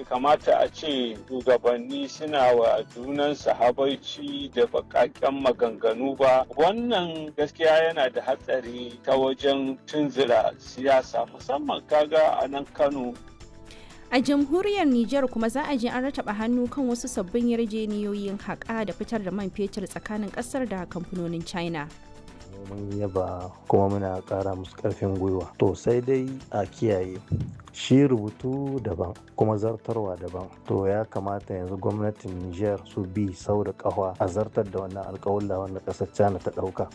bai kamata a ce shugabanni suna wa junansu habaici da bakaken maganganu ba wannan gaskiya yana da hatsari ta wajen tunzura siyasa musamman kaga a nan kano A jamhuriyar Nijar kuma za a je an rataba hannu kan wasu sabbin yarjeniyoyin haƙa da fitar da man fetur tsakanin ƙasar da kamfanonin China. mun yaba kuma muna ƙara musu ƙarfin gwiwa to sai dai a kiyaye shi rubutu daban kuma zartarwa daban to ya kamata yanzu gwamnatin niger su bi sau da ƙafa a zartar da wannan alƙawalla wanda ƙasar china ta ɗauka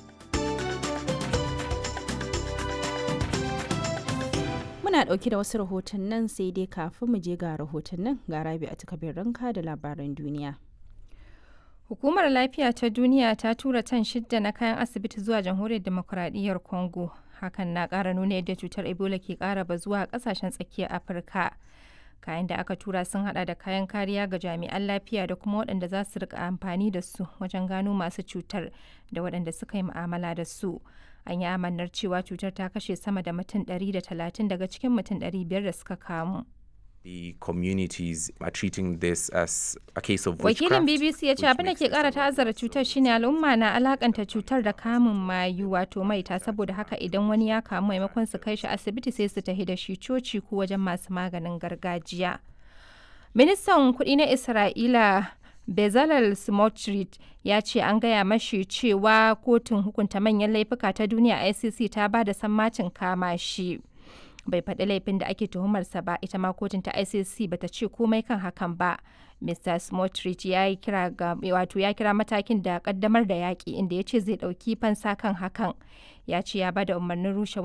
Muna ɗauke da wasu rahotannin sai dai kafin mu je ga rahotannin ga rabi a takabin ranka da labaran duniya. Hukumar Lafiya ta Duniya ta tura tan shidda na kayan asibiti zuwa Jamhuriyar Demokuraɗiyyar Congo. Hakan na ƙara nuna yadda cutar Ebola ke ƙara bazuwa a ƙasashen tsakiyar Afirka. Kayan da aka tura sun hada da kayan kariya ga jami'an lafiya da kuma waɗanda za su rika amfani da su wajen gano masu cutar da waɗanda suka yi mu'amala da su. An yi amannar cewa cutar ta kashe sama da mutum 130 daga cikin mutum 500 da suka kamu. the communities are treating this as a case of Wakilin witchcraft, BBC ya ce which abin da makes ke this kara a lot ta'azzara cutar shine al'umma na alakanta cutar da kamun mayu wato maita saboda haka idan wani ya kamu maimakon su kai shi asibiti sai su tafi da shi coci ko wajen masu maganin gargajiya. Ministan kuɗi na Isra'ila Bezalel Smotrich ya ce an gaya mashi cewa kotun hukunta manyan laifuka ta duniya ICC ta ba da sammacin kama shi. bai faɗi laifin da ake tuhumarsa ba ita ma kotun ta icc bata ce komai kan hakan ba mr smotrich ya yi kira ga wato ya kira matakin da kaddamar da yaƙi inda ya ce zai ɗauki fansa kan hakan ya ce ya bada umarnin rushe